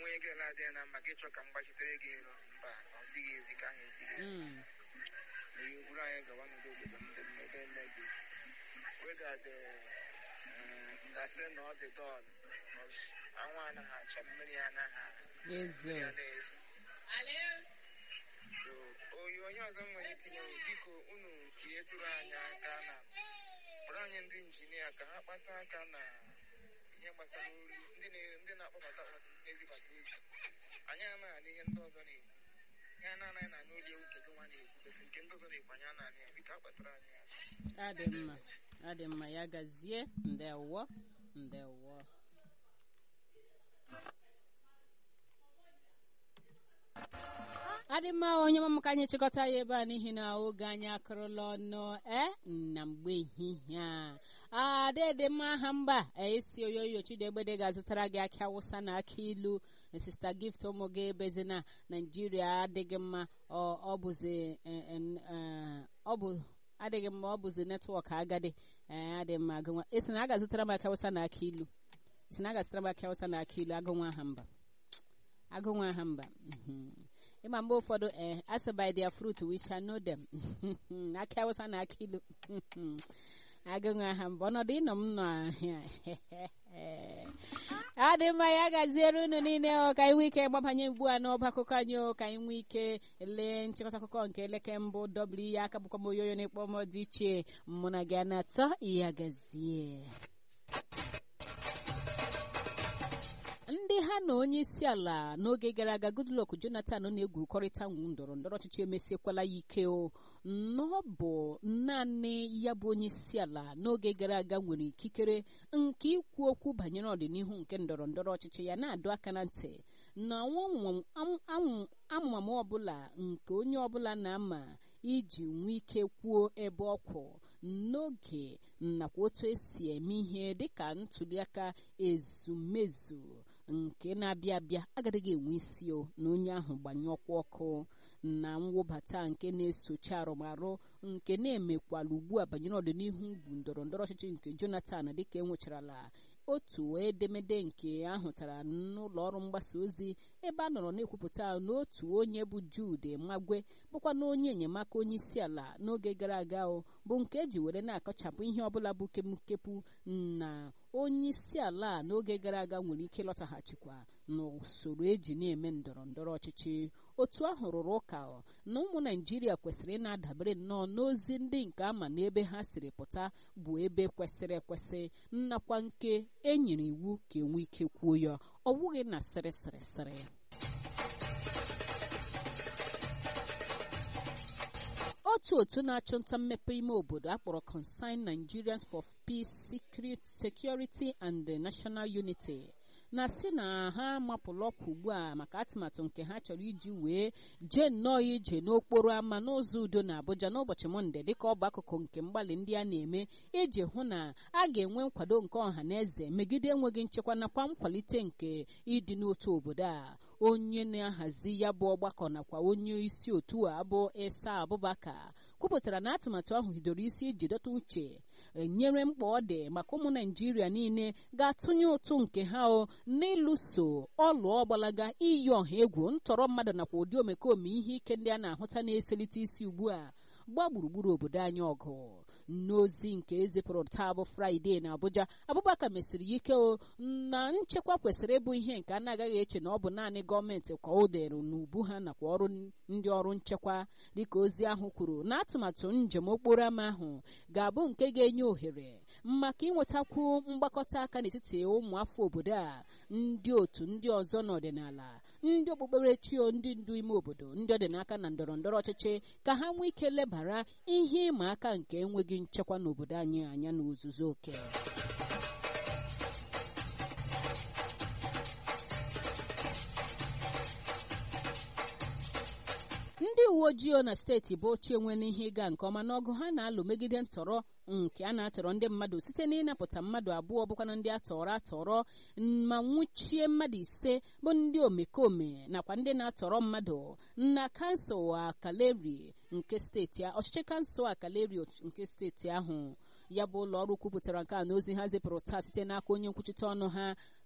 onye gị na-adịghị na mma ka ịchọ ka m gbachitere gị elu mba ọ zighị ezi ka ahụ ezighị ezi Mm. Ihe buru anyị gawa n'ụdị obodo ndị mmebe eme gị weda dị ngasị na ọ dị dọl anwụ anaghị acha mmiri anaghị ezo ya na-ezo so oyi onye ọzọ m nwere itinye bụ, biko unu tinyetụrụ anyị aka na kpọrọ anyị ndị injinia ka ha kpata aka na ihe gbasara ori ndị na- ndị na-akpọbata akpọbata ndị na-ezibata ozi anyị anaghị anụ ihe ndị ọzọ na-ekwu ihe a na-anaghị na anụ olu ewu nke gị nwa na-ekwu beti nke ndị ọzọ na-ekwu anyị anaghị ya biko akpatara anyị aka adị mma adị mma ya gazie ndewo ndewo adị mma onye mama ka anyị chịkọta ya ebe a n'ihi na oge anyị akụrụla ọnụ e na mgbe ehihie a adịdị mma aha mba esi oyoyo chidegbede ga-azụtara gị akị awụsa na akị ilu sista gift ụmụ gị ebezi na naijiria adịghị mma ọ ọ bụzi eh, eh, eh, ọ bụ adịghị mma ọ bụzi netwọk agadi ee adị mma agụnwa esi na a ga-azụtara m akị awụsa na akị ilu esi na a ga-azụtara m akị awụsa na akị ilu agụnwa aha mba agụnwa aha mba mhm. ịma mgbe ụfọdụ ee asị by their fruit we shall know them akị awụsa na akị ilu agụnwa aha mba ọnọdụ ịnọ m nọ ahịa adị mma ya gaziere unu niile ọ ka anyị nwee ike gbabanye ugbu a n'ọba akụkọ anyị o ka anyị nwee ike lee nchịkọta akụkọ nke elekere mbụ dọbụl ihe aka bụkwa m oyoyo na-ekpọ m dị iche mụ na gị a na-atọ ya gazie ndị ha na onye isi ala n'oge gara aga goodluck jonathan na-egwukọrịta ndọrọ ndọrọ ọchịchị emesiekwala ya ike o na ọ bụ naanị ya bụ onye isi ala n'oge gara aga nwere ikikere nke ikwu okwu banyere ọdịnihu nke ndọrọ ndọrọ ọchịchị ya na-adọ aka na ntị na amụmamụ ọbụla nke onye ọbụla na-ama iji nwee ike kwuo ebe ọ kwụ n'oge nakwa otu esi eme ihe dịka ntuliaka ezumezu nke na-abịa abịa agaghị enwe isi o na onye ahụ gbanye ọkwa ọkụ na mwụbata nke na-esochi arụmarụ nke na-emekwala ugbu a banyere ọdịnihu ugwu ndọrọ ndọrọ ọchịchị nke jonathan dịka enwecharala otu edemede nke ahụtara n'ụlọ ọrụ mgbasa ozi ebe a nọrọ na-ekwupụta n'otu onye bụ jude magwe bụkwa na onye enyemaka onye isi ala n'oge gara aga o bụ nke eji were na-akọchapụ ihe ọbụla bụ kemkepụ na onye isi ala n'oge gara aga nwere ike lọtaghachikwa n'usoro eji na-eme ndọrọ ndọrọ ọchịchị otu ahụ rụrụ ụka na ụmụ naijiria kwesịrị ị na-adabere nnọọ n'ozi ndị nke ama na ebe ha siri pụta bụ ebe kwesịrị ekwesị nnakwa nke e nyere iwu ka enwe ike kwuo ya ọ wụghị na sịrị sịrị sịrị otu otu na-achụ nta mmepe ime obodo akpọrọ Concerned Nigerians for Peace, Security and National Unity na-asị na ha amapụla ọkwa ugbu a maka atụmatụ nke ha chọrọ iji wee jee nnọọ ije n'okporo ámá n'ụzọ udo na Abuja n'ụbọchị Mọnde dịka ọ bụ akụkụ nke mgbalị ndị a na-eme iji hụ na a ga-enwe nkwado nke ọha na eze megide enweghị nchekwa nakwa nkwalite nke ịdị n'otu obodo a onye na-ahazi ya bụ ọgbakọ nakwa onye isi otu a bụ Isa Abubakar kwupụtara na atụmatụ ahụ hidoro isi iji dọta uche nyere mkpa ọ dị maka ụmụ naijiria niile ga-atụnye ụtụ nke ha o n'ịlụso ọlụ ọgbalaga iyi ọha egwu ntọrọ mmadụ nakwa ụdị omekome ihe ike ndị a na-ahụta na-eselite isi ugbu a gbaa gburugburu obodo anyị ọgụ n'ozi nke ezipụrụ taa bụ fraịde na abuja abụbakar mesiri ya ike o na nchekwa kwesịrị ịbụ ihe nke a na-agaghị eche na ọ bụ naanị gọọmenti ka o dere n'ubu ha nakwa ọrụ ndị ọrụ nchekwa dịka ozi ahụ kwuru na atụmatụ njem okporo ámá ahụ ga-abụ nke ga-enye ohere maka ịnwetakwu mgbakọta aka n'etiti ụmụafọ obodo a ndị otu ndị ọzọ n'ọdịnala ndị okpukperechi ndị ndu ime obodo ndị ọdịnaka na ndọrọ ndọrọ ọchịchị ka ha nwee ike lebara ihe ịma aka nke enweghị nchekwa n'obodo anyị anya n'ozuzu oke ndị uwe ojii na steeti bụ ochie nwere ihe ịga nke ọma n'ọgụ ha na-alụ megide ntọrọ nke a na-atọrọ ndị mmadụ site n'ịnapụta mmadụ abụọ bụkwana ndị atọrọ atọrọ ma nwụchie mmadụ ise bụ ndị omekome nakwa ndị na-atọrọ mmadụ na kansụl akaleri nke steeti ọchịchị kansụl akaleri nke steeti ahụ ya bụ ụlọ ọrụ kwupụtara nke a n'ozi ha zipụrụ taa site n'aka onye nkwuchite ọnụ ha